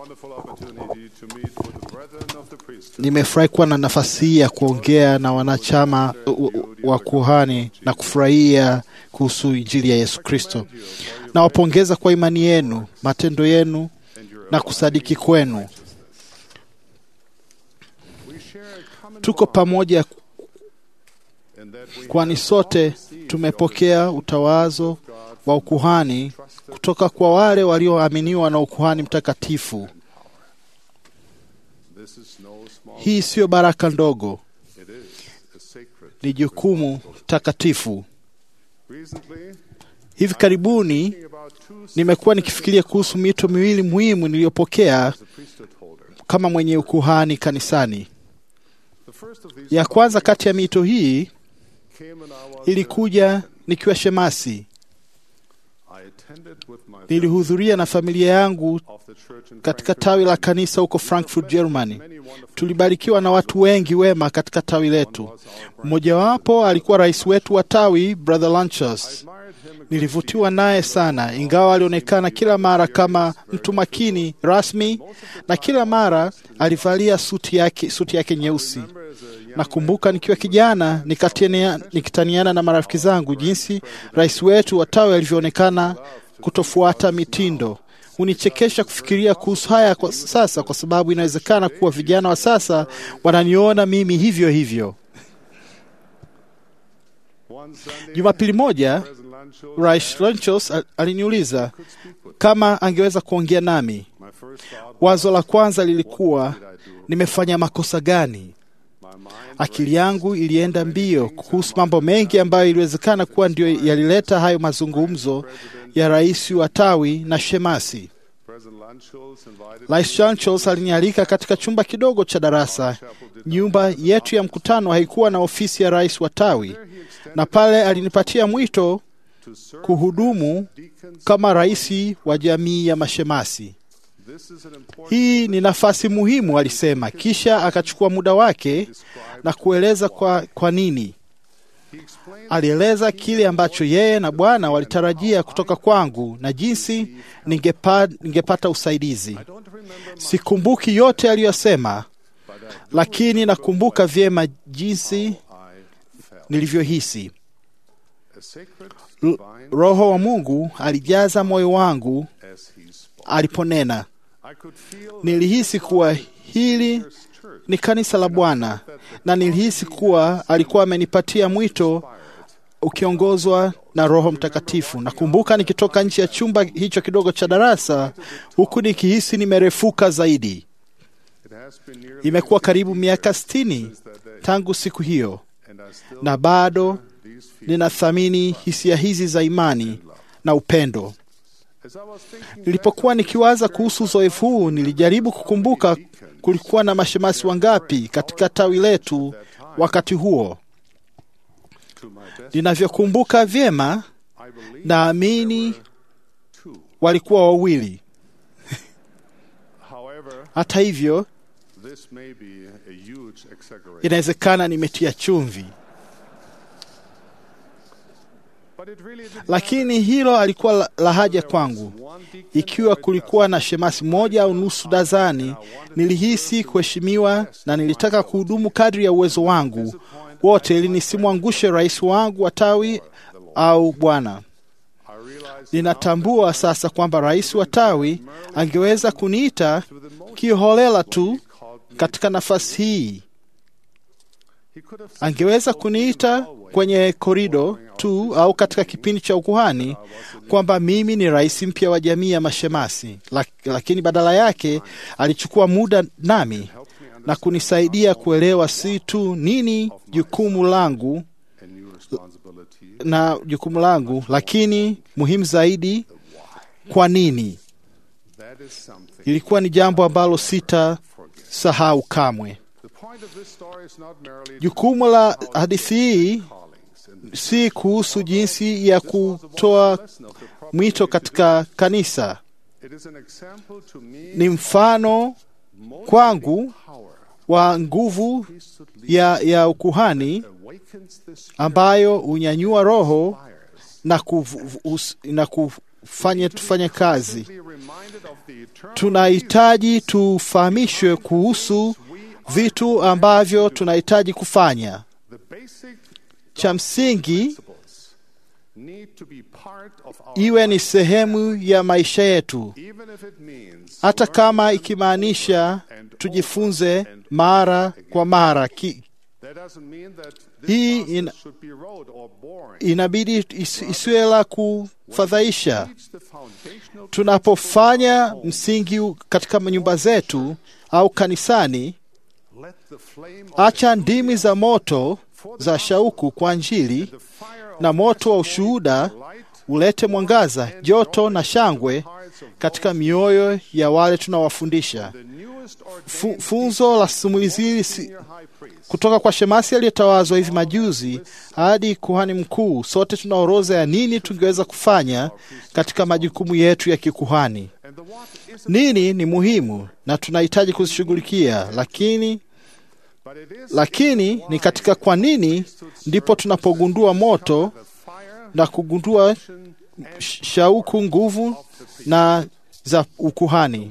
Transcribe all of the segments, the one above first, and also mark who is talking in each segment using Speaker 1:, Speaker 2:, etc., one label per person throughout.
Speaker 1: Nimefurahi kuwa na nafasi hii ya kuongea na wanachama wa kuhani na kufurahia kuhusu Injili ya Yesu Kristo. Nawapongeza kwa imani yenu, matendo yenu na kusadiki kwenu. Tuko pamoja, kwani sote tumepokea utawazo wa ukuhani kutoka kwa wale walioaminiwa na ukuhani mtakatifu. Hii siyo baraka ndogo, ni jukumu takatifu. Hivi karibuni nimekuwa nikifikiria kuhusu mito miwili muhimu niliyopokea kama mwenye ukuhani kanisani. Ya kwanza kati ya mito hii ilikuja nikiwa shemasi. Nilihudhuria na familia yangu katika tawi la kanisa huko Frankfurt, Germany. Tulibarikiwa na watu wengi wema katika tawi letu. Mmojawapo alikuwa rais wetu wa tawi, Brother Lanchas. Nilivutiwa naye sana, ingawa alionekana kila mara kama mtu makini rasmi, na kila mara alivalia suti yake, suti yake nyeusi. Nakumbuka nikiwa kijana nikitaniana na marafiki zangu jinsi rais wetu wa tawi alivyoonekana kutofuata mitindo. Hunichekesha kufikiria kuhusu haya kwa sasa, kwa sababu inawezekana kuwa vijana wa sasa wananiona mimi hivyo hivyo. Jumapili moja Rais Lanchos aliniuliza kama angeweza kuongea nami. Wazo la kwanza lilikuwa nimefanya makosa gani? Akili yangu ilienda mbio kuhusu mambo mengi ambayo iliwezekana kuwa ndio yalileta hayo mazungumzo ya rais wa tawi na shemasi. Rais Lanchos alinialika katika chumba kidogo cha darasa. Nyumba yetu ya mkutano haikuwa na ofisi ya rais wa tawi, na pale alinipatia mwito kuhudumu kama rais wa jamii ya mashemasi. Hii ni nafasi muhimu, alisema. Kisha akachukua muda wake na kueleza kwa, kwa nini. Alieleza kile ambacho yeye na Bwana walitarajia kutoka kwangu na jinsi ningepa, ningepata usaidizi. Sikumbuki yote aliyosema, lakini nakumbuka vyema jinsi nilivyohisi. Roho wa Mungu alijaza moyo wangu aliponena. Nilihisi kuwa hili ni kanisa la Bwana, na nilihisi kuwa alikuwa amenipatia mwito ukiongozwa na Roho Mtakatifu. Nakumbuka nikitoka nje ya chumba hicho kidogo cha darasa, huku nikihisi nimerefuka zaidi. Imekuwa karibu miaka sitini tangu siku hiyo, na bado ninathamini hisia hizi za imani na upendo. Nilipokuwa nikiwaza kuhusu uzoefu huu, nilijaribu kukumbuka kulikuwa na mashemasi wangapi katika tawi letu wakati huo. Ninavyokumbuka vyema, naamini walikuwa wawili. Hata hivyo, inawezekana nimetia chumvi, lakini hilo alikuwa la haja kwangu. Ikiwa kulikuwa na shemasi moja au nusu dazani, nilihisi kuheshimiwa na nilitaka kuhudumu kadri ya uwezo wangu wote, ili nisimwangushe rais wangu wa tawi au Bwana. Ninatambua sasa kwamba rais wa tawi angeweza kuniita kiholela tu katika nafasi hii. Angeweza kuniita kwenye korido tu au katika kipindi cha ukuhani kwamba mimi ni rais mpya wa jamii ya mashemasi, lakini badala yake alichukua muda nami na kunisaidia kuelewa si tu nini jukumu langu na jukumu langu, lakini muhimu zaidi, kwa nini. Ilikuwa ni jambo ambalo sitasahau kamwe. Jukumu la hadithi hii si kuhusu jinsi ya kutoa mwito katika kanisa. Ni mfano kwangu wa nguvu ya, ya ukuhani ambayo hunyanyua roho na, kufu, na kufanya tufanye kazi. tunahitaji tufahamishwe kuhusu vitu ambavyo tunahitaji kufanya. Cha msingi iwe ni sehemu ya maisha yetu, hata kama ikimaanisha tujifunze mara kwa mara ki, hii ina, inabidi is, isiwe la kufadhaisha. Tunapofanya msingi katika nyumba zetu au kanisani, acha ndimi za moto za shauku kwa Injili na moto wa ushuhuda ulete mwangaza, joto na shangwe katika mioyo ya wale tunawafundisha. Fu, funzo la simulizi hili si, kutoka kwa shemasi aliyetawazwa hivi majuzi hadi kuhani mkuu, sote tuna orodha ya nini tungeweza kufanya katika majukumu yetu ya kikuhani. Nini ni muhimu na tunahitaji kuzishughulikia, lakini lakini ni katika kwa nini ndipo tunapogundua moto na kugundua shauku, nguvu na za ukuhani.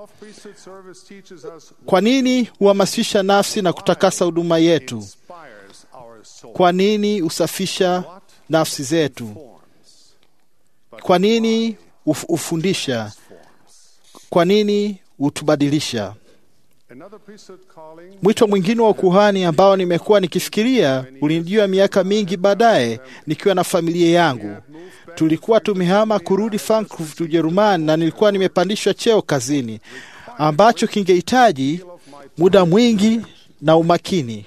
Speaker 1: Kwa nini huhamasisha nafsi na kutakasa huduma yetu? Kwa nini husafisha nafsi zetu? Kwa nini hufundisha? Kwa nini hutubadilisha? Mwito mwingine wa ukuhani ambao nimekuwa nikifikiria ulinijia miaka mingi baadaye nikiwa na familia yangu. Tulikuwa tumehama kurudi Frankfurt, Ujerumani, na nilikuwa nimepandishwa cheo kazini ambacho kingehitaji muda mwingi na umakini.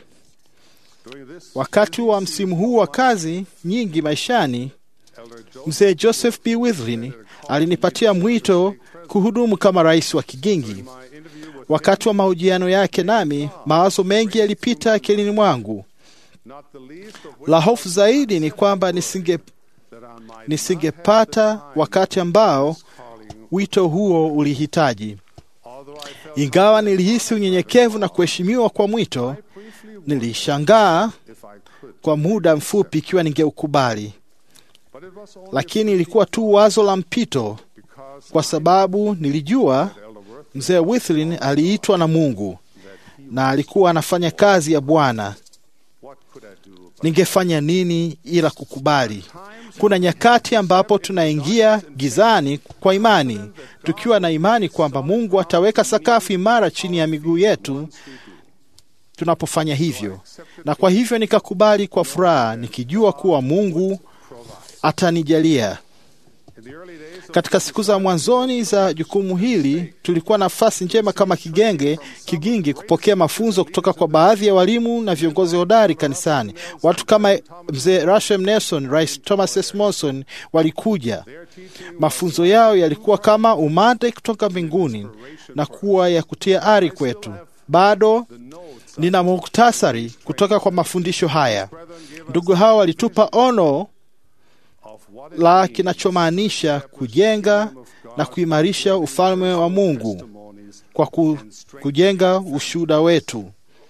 Speaker 1: Wakati wa msimu huu wa kazi nyingi maishani, mzee Joseph B. Withlin alinipatia mwito kuhudumu kama rais wa Kigingi. Wakati wa mahojiano yake nami, mawazo mengi yalipita akilini mwangu. La hofu zaidi ni kwamba nisinge nisingepata wakati ambao wito huo ulihitaji. Ingawa nilihisi unyenyekevu na kuheshimiwa kwa mwito, nilishangaa kwa muda mfupi ikiwa ningeukubali, lakini ilikuwa tu wazo la mpito, kwa sababu nilijua mzee Withlin aliitwa na Mungu na alikuwa anafanya kazi ya Bwana. Ningefanya nini ila kukubali? Kuna nyakati ambapo tunaingia gizani kwa imani, tukiwa na imani kwamba Mungu ataweka sakafu imara chini ya miguu yetu tunapofanya hivyo, na kwa hivyo nikakubali kwa furaha, nikijua kuwa Mungu atanijalia. Katika siku za mwanzoni za jukumu hili tulikuwa na nafasi njema kama kigenge kigingi kupokea mafunzo kutoka kwa baadhi ya walimu na viongozi hodari kanisani. Watu kama mzee Rashem Nelson, Rais Thomas S. Monson walikuja. Mafunzo yao yalikuwa kama umande kutoka mbinguni na kuwa ya kutia ari kwetu. Bado nina muhtasari kutoka kwa mafundisho haya. Ndugu hao walitupa ono la kinachomaanisha kujenga na kuimarisha ufalme wa Mungu kwa ku, kujenga ushuhuda wetu.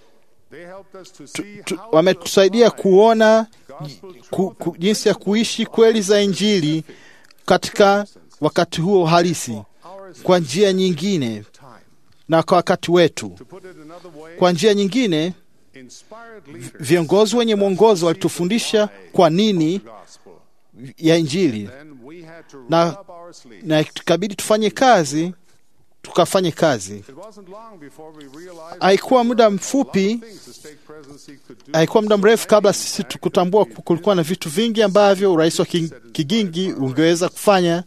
Speaker 1: Tu, tu, wametusaidia kuona ku, ku, jinsi ya kuishi kweli za Injili katika wakati huo halisi kwa njia nyingine na kwa wakati wetu. Kwa njia nyingine, viongozi wenye mwongozo walitufundisha kwa nini ya Injili na, na tukabidi tufanye kazi, tukafanye kazi. Haikuwa muda mfupi, haikuwa muda mrefu kabla sisi kutambua kulikuwa na vitu vingi ambavyo urais wa Kigingi ungeweza kufanya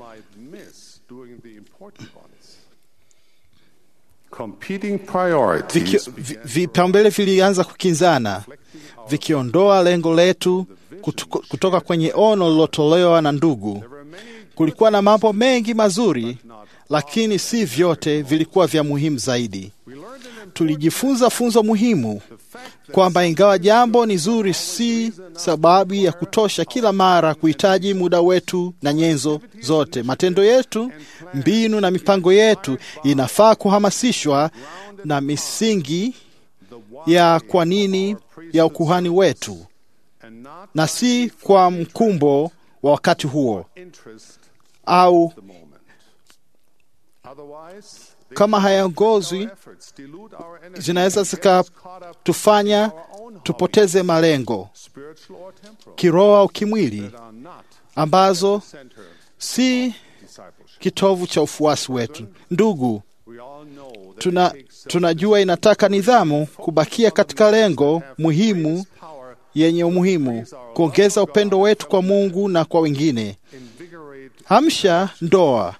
Speaker 1: vipaumbele vilianza kukinzana, vikiondoa lengo letu kutoka kwenye ono lilotolewa na ndugu. Kulikuwa na mambo mengi mazuri, lakini si vyote vilikuwa vya muhimu zaidi. Tulijifunza funzo muhimu kwamba ingawa jambo ni zuri, si sababu ya kutosha kila mara kuhitaji muda wetu na nyenzo zote. Matendo yetu, mbinu na mipango yetu inafaa kuhamasishwa na misingi ya kwa nini ya ukuhani wetu na si kwa mkumbo wa wakati huo au Kama hayaongozwi, zinaweza zikatufanya tupoteze malengo kiroho au kimwili, ambazo si kitovu cha ufuasi wetu. Ndugu, tuna, tunajua inataka nidhamu kubakia katika lengo muhimu yenye umuhimu, kuongeza upendo wetu kwa Mungu na kwa wengine. Amsha ndoa,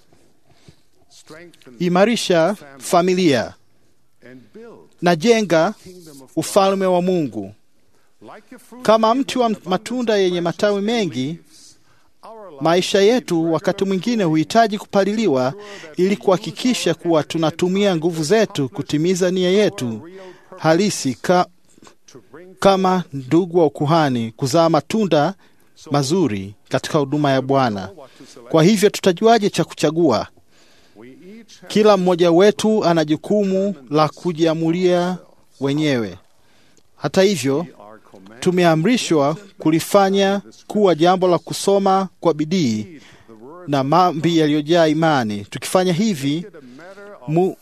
Speaker 1: imarisha familia na jenga ufalme wa Mungu. Kama mti wa matunda yenye matawi mengi, maisha yetu wakati mwingine huhitaji kupaliliwa ili kuhakikisha kuwa tunatumia nguvu zetu kutimiza nia yetu halisi ka, kama ndugu wa ukuhani, kuzaa matunda mazuri katika huduma ya Bwana. Kwa hivyo tutajuaje cha kuchagua? Kila mmoja wetu ana jukumu la kujiamulia wenyewe. Hata hivyo, tumeamrishwa kulifanya kuwa jambo la kusoma kwa bidii na maombi yaliyojaa imani. Tukifanya hivi mu,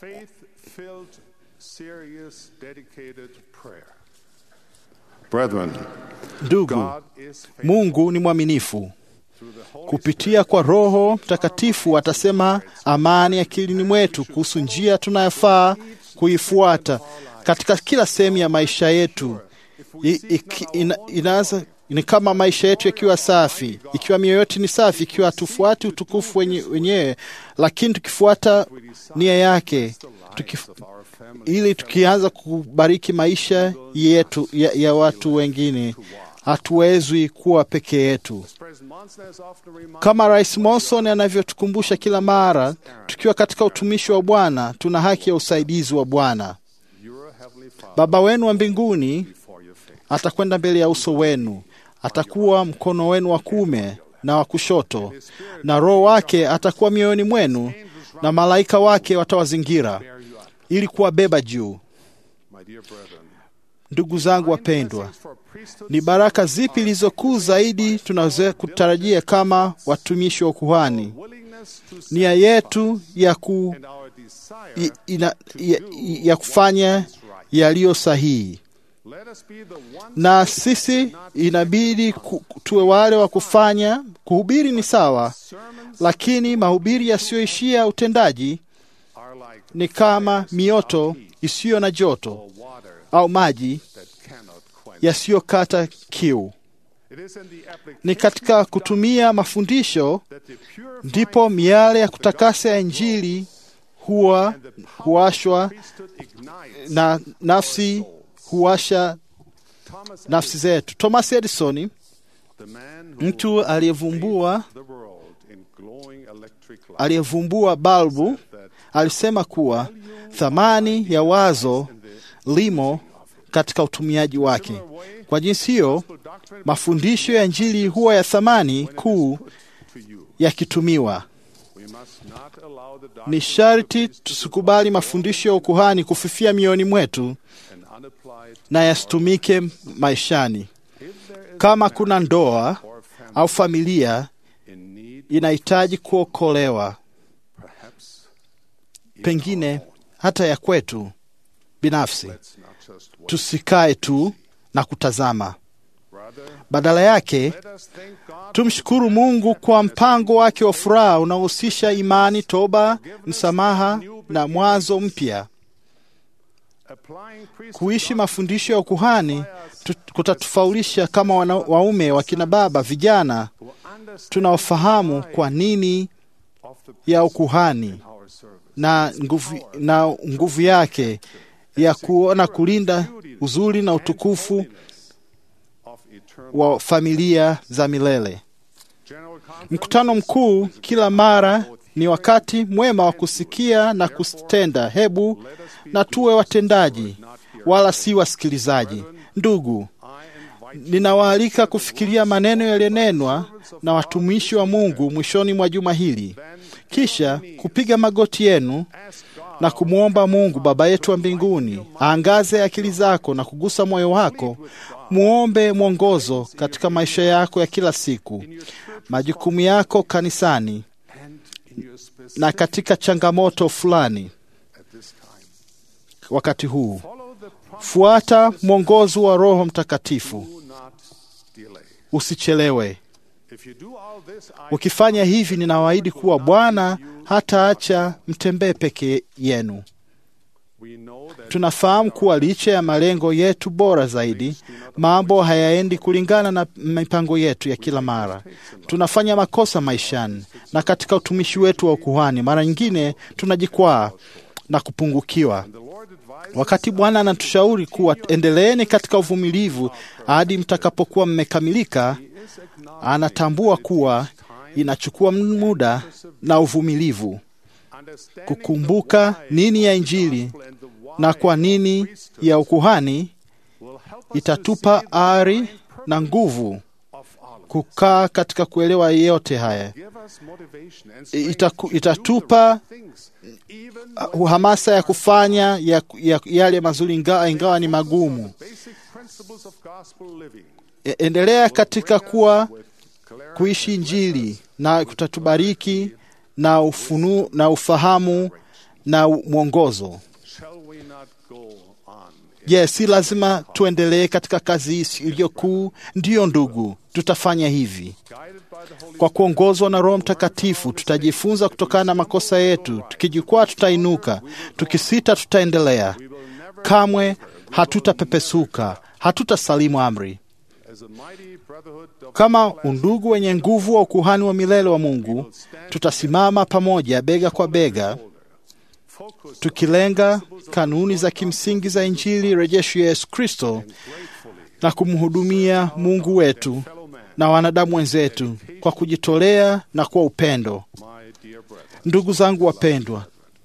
Speaker 2: Brethren,
Speaker 1: ndugu, Mungu ni mwaminifu. Kupitia kwa Roho Mtakatifu atasema amani akilini mwetu kuhusu njia tunayofaa kuifuata katika kila sehemu ya maisha yetu. I, iki, ina, inaanza ni kama maisha yetu yakiwa safi, ikiwa mioyo yetu ni safi, ikiwa hatufuati utukufu wenye, wenyewe, lakini tukifuata nia yake tukif, ili tukianza kubariki maisha yetu ya, ya watu wengine, hatuwezwi kuwa peke yetu. Kama Rais Monson anavyotukumbusha kila mara, tukiwa katika utumishi wa Bwana, tuna haki ya usaidizi wa Bwana. Baba wenu wa mbinguni atakwenda mbele ya uso wenu, atakuwa mkono wenu wa kuume na wa kushoto, na Roho wake atakuwa mioyoni mwenu, na malaika wake watawazingira ili kuwabeba juu. Ndugu zangu wapendwa, ni baraka zipi zilizokuu zaidi tunaweza kutarajia kama watumishi wa ukuhani? Nia yetu ya, ku, ina, ya, ya kufanya yaliyo sahihi, na sisi inabidi ku, tuwe wale wa kufanya. Kuhubiri ni sawa, lakini mahubiri yasiyoishia utendaji ni kama mioto isiyo na joto au maji yasiyokata kiu. Ni katika kutumia mafundisho ndipo miale ya kutakasa ya Injili huwa huwashwa na nafsi huwasha nafsi zetu. Thomas Edison, mtu aliyevumbua aliyevumbua balbu, alisema kuwa thamani ya wazo limo katika utumiaji wake. Kwa jinsi hiyo, mafundisho ya Injili huwa ya thamani kuu yakitumiwa. Ni sharti tusikubali mafundisho ya ukuhani kufifia mioyoni mwetu na yasitumike maishani. Kama kuna ndoa au familia inahitaji kuokolewa, pengine hata ya kwetu binafsi, tusikae tu na kutazama. Badala yake tumshukuru Mungu kwa mpango wake wa furaha unaohusisha imani, toba, msamaha na mwanzo mpya. Kuishi mafundisho ya ukuhani kutatufaulisha kama wana, waume, wakina baba, vijana tunaofahamu kwa nini ya ukuhani na nguvu, na nguvu yake ya kuona kulinda uzuri na utukufu wa familia za milele. Mkutano mkuu kila mara ni wakati mwema wa kusikia na kutenda. Hebu na tuwe watendaji, wala si wasikilizaji. Ndugu, ninawaalika kufikiria maneno yaliyonenwa na watumishi wa Mungu mwishoni mwa juma hili, kisha kupiga magoti yenu na kumwomba Mungu Baba yetu wa mbinguni aangaze akili zako na kugusa moyo wako. Muombe mwongozo katika maisha yako ya kila siku, majukumu yako kanisani na katika changamoto fulani
Speaker 2: at this time.
Speaker 1: wakati huu.
Speaker 2: Follow the promise.
Speaker 1: Fuata mwongozo wa Roho Mtakatifu,
Speaker 2: Do not delay.
Speaker 1: usichelewe.
Speaker 2: If you do all this, I
Speaker 1: Ukifanya hivi, ninawaahidi kuwa Bwana hataacha mtembee peke yenu.
Speaker 2: we know that
Speaker 1: Tunafahamu kuwa licha ya malengo yetu bora zaidi, mambo hayaendi kulingana na mipango yetu ya kila mara. Tunafanya makosa maishani na katika utumishi wetu wa ukuhani, mara nyingine tunajikwaa na kupungukiwa.
Speaker 2: the Lord advised
Speaker 1: Wakati Bwana anatushauri kuwa endeleeni katika uvumilivu hadi mtakapokuwa mmekamilika,
Speaker 2: is acknowledged
Speaker 1: anatambua kuwa inachukua muda na uvumilivu
Speaker 2: understanding
Speaker 1: kukumbuka nini ya Injili
Speaker 2: and the why
Speaker 1: na kwa nini ya ukuhani
Speaker 2: will help us
Speaker 1: itatupa ari na nguvu
Speaker 2: of all of
Speaker 1: kukaa katika kuelewa yote haya.
Speaker 2: Give us motivation and
Speaker 1: Itaku,
Speaker 2: strength to do
Speaker 1: itatupa
Speaker 2: the right things, even
Speaker 1: uh, hamasa ya kufanya ya, ya, yale mazuri ingawa, ingawa ni magumu.
Speaker 2: basic principles of gospel living.
Speaker 1: E- Endelea katika kuwa
Speaker 2: With clarity
Speaker 1: kuishi Injili na kutatubariki na ufunu, na ufahamu na mwongozo.
Speaker 2: shall we not go on?
Speaker 1: Je, si lazima tuendelee katika kazi hii iliyokuu? Ndiyo ndugu, tutafanya hivi.
Speaker 2: Guided by the Holy
Speaker 1: Kwa kuongozwa na Roho Mtakatifu tutajifunza kutokana na makosa yetu. Tukijikwaa tutainuka, tukisita tutaendelea. Kamwe hatutapepesuka, hatutasalimu amri.
Speaker 2: as a mighty brotherhood of
Speaker 1: Kama undugu wenye nguvu wa ukuhani wa milele wa Mungu, tutasimama pamoja bega kwa bega,
Speaker 2: focus
Speaker 1: tukilenga kanuni za kimsingi za Injili rejesho ya Yesu Kristo na kumhudumia Mungu wetu
Speaker 2: fellow man,
Speaker 1: na wanadamu wenzetu kwa kujitolea na kwa upendo.
Speaker 2: my dear brethren.
Speaker 1: Ndugu zangu wapendwa,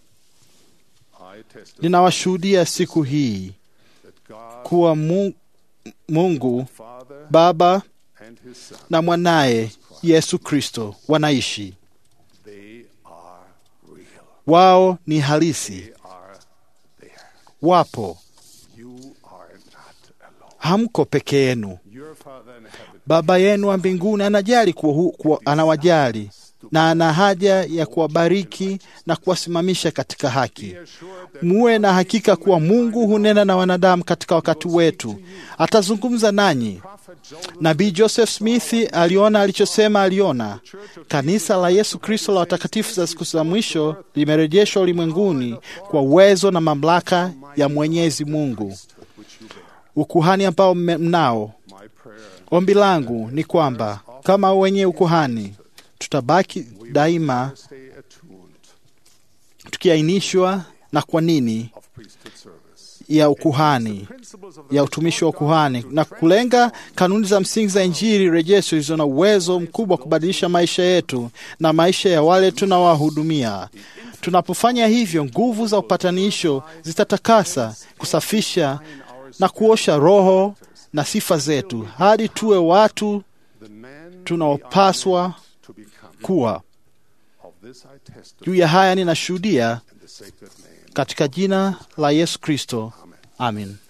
Speaker 2: I testify
Speaker 1: ninawashuhudia siku hii
Speaker 2: that God,
Speaker 1: kuwa Mu- Mungu
Speaker 2: Father,
Speaker 1: Baba
Speaker 2: and His Son,
Speaker 1: na mwanaye Yesu Kristo wanaishi.
Speaker 2: they are real.
Speaker 1: Wao ni halisi,
Speaker 2: They are there.
Speaker 1: wapo,
Speaker 2: You are not alone.
Speaker 1: hamko peke yenu.
Speaker 2: Your Father in heaven
Speaker 1: Baba yenu wa mbinguni anajali kuwa, hu- kuwa anawajali na ana haja ya kuwabariki na kuwasimamisha katika haki.
Speaker 2: be assured that
Speaker 1: Muwe na hakika kuwa Mungu hunena na wanadamu katika wakati wetu, atazungumza nanyi.
Speaker 2: Prophet Jonah
Speaker 1: Nabii Joseph Smith aliona alichosema aliona. Kanisa la Yesu Kristo la watakatifu za siku za mwisho limerejeshwa ulimwenguni kwa uwezo na mamlaka ya Mwenyezi Mungu,
Speaker 2: which you bear.
Speaker 1: ukuhani ambao mme- mnao.
Speaker 2: My prayer
Speaker 1: Ombi langu ni kwamba kama wenye ukuhani tutabaki daima
Speaker 2: stay attuned
Speaker 1: tukiainishwa na kwa nini
Speaker 2: of priesthood service.
Speaker 1: ya ukuhani
Speaker 2: Principles of the
Speaker 1: ya utumishi wa ukuhani na kulenga kanuni za msingi za Injili rejesho zilizo na uwezo mkubwa wa kubadilisha maisha yetu na maisha ya wale tunawahudumia. Tunapofanya hivyo, nguvu za upatanisho zitatakasa, kusafisha na kuosha roho na sifa zetu hadi tuwe watu
Speaker 2: the man
Speaker 1: tunaopaswa
Speaker 2: to become.
Speaker 1: kuwa.
Speaker 2: Of this I testify
Speaker 1: Juu ya haya ninashuhudia
Speaker 2: in the sacred name.
Speaker 1: katika jina la Yesu Kristo, amin.